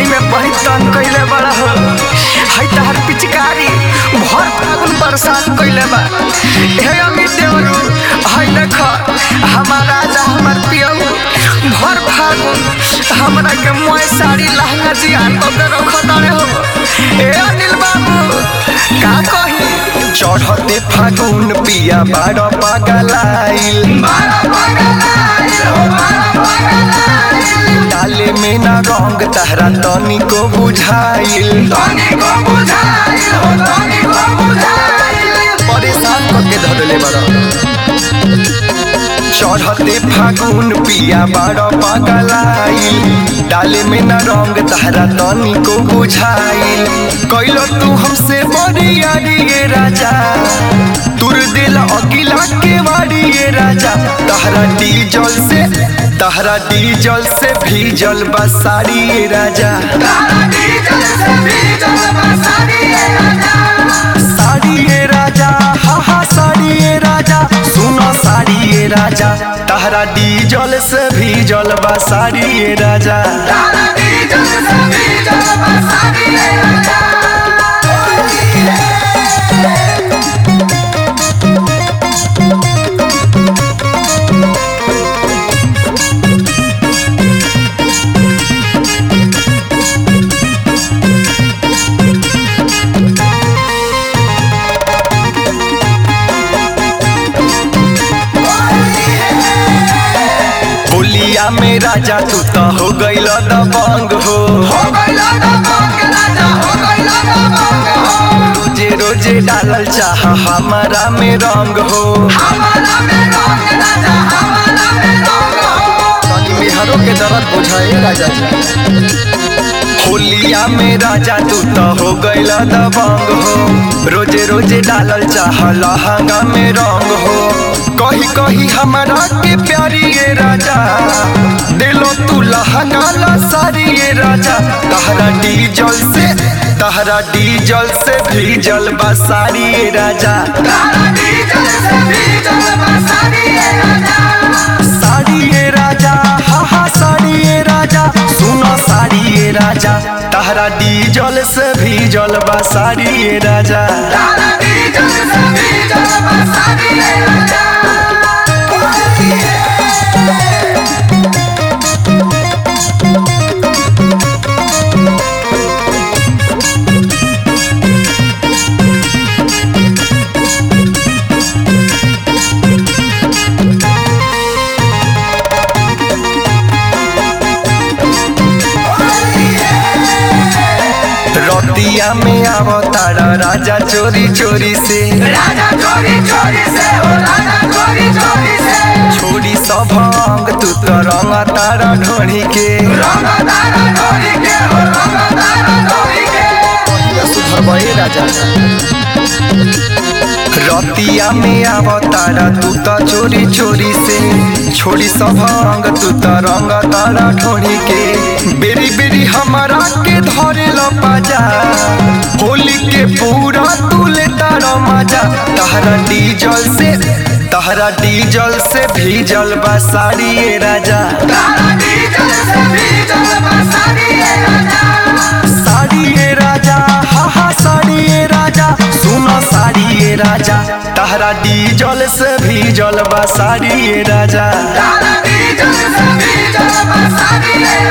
में बड़ी तंग कइले बड़ा हो है तहर पिचकारी भर फागुन परेशान कइले बा हे अमित देवरू है देख हमार राजा हमार पियऊ भर फागुन हमरा के मोय साड़ी लहंगा जियान ओके रख तारे हो ए अनिल बाबू का कही चढ़ते फागुन पिया बाड़ पगलाइल डाले में ना रंग तहरा तनी को बुझाइल परेशान करके धरले बड़ा चढ़ते फागुन पिया बड़ पगलाइल डाले में न रंग तहरा तनी को बुझाइल कैलो तू हमसे बड़ी यारी ये राजा तुर दिल अगिला के वारी ये राजा तहरा डीजल से तहरा डीजल से भीजल बसारी ये राजा साड़ी ये राजा हा हा साड़ी ये राजा सुनो साड़ी ये राजा तहरा डीजल से भीजल बा साड़ी ये राजा बोलिया में राजा तू तो हो गइल दबंग हो रोजे रोजे डालल चाह हमारा में रंग हो तनी मेहरों के दर्द बुझाए राजा जी होलिया में राजा तू तो हो गइल दबंग हो रोजे रोजे डालल चाह लहंगा में रंग हो कही कही हमारा के प्यारी ये राजा दिलो तू लहंगा ला सारी ये राजा तहरा डीजल से तहरा डीजल से भीजल बसारी ये राजा साड़ी ये राजा हा हा साड़ी ये राजा सुनो साड़ी ये राजा तहरा डीजल से भीजल बा साड़ी ये राजा रतिया में आवतारा राजा चोरी चोरी से राजा चोरी चोरी से हो राजा चोरी चोरी से छोड़ी सब अंग तू तो रंग तारा ढोड़ी के रंग तारा ढोरी के हो रंग तारा ढोरी के सुधर बहे राजा रतिया में आवतारा तू तो चोरी चोरी से छोड़ी सब अंग तू तो रंग तारा ढोड़ी के बेरी बेरी हमारा के धरे लो पाजा होली के पूरा तू ले तारा मजा तहरा डीजल से तहरा डीजल से भीजल बा साड़ी ये राजा तारा डीजल से डीजल बसारी है राजा साड़ी ये राजा हा हा साड़ी ये राजा सुनो साड़ी ये राजा तहरा डीजल से भीजल बा साड़ी ये राजा तारा डीजल से डीजल बसारी है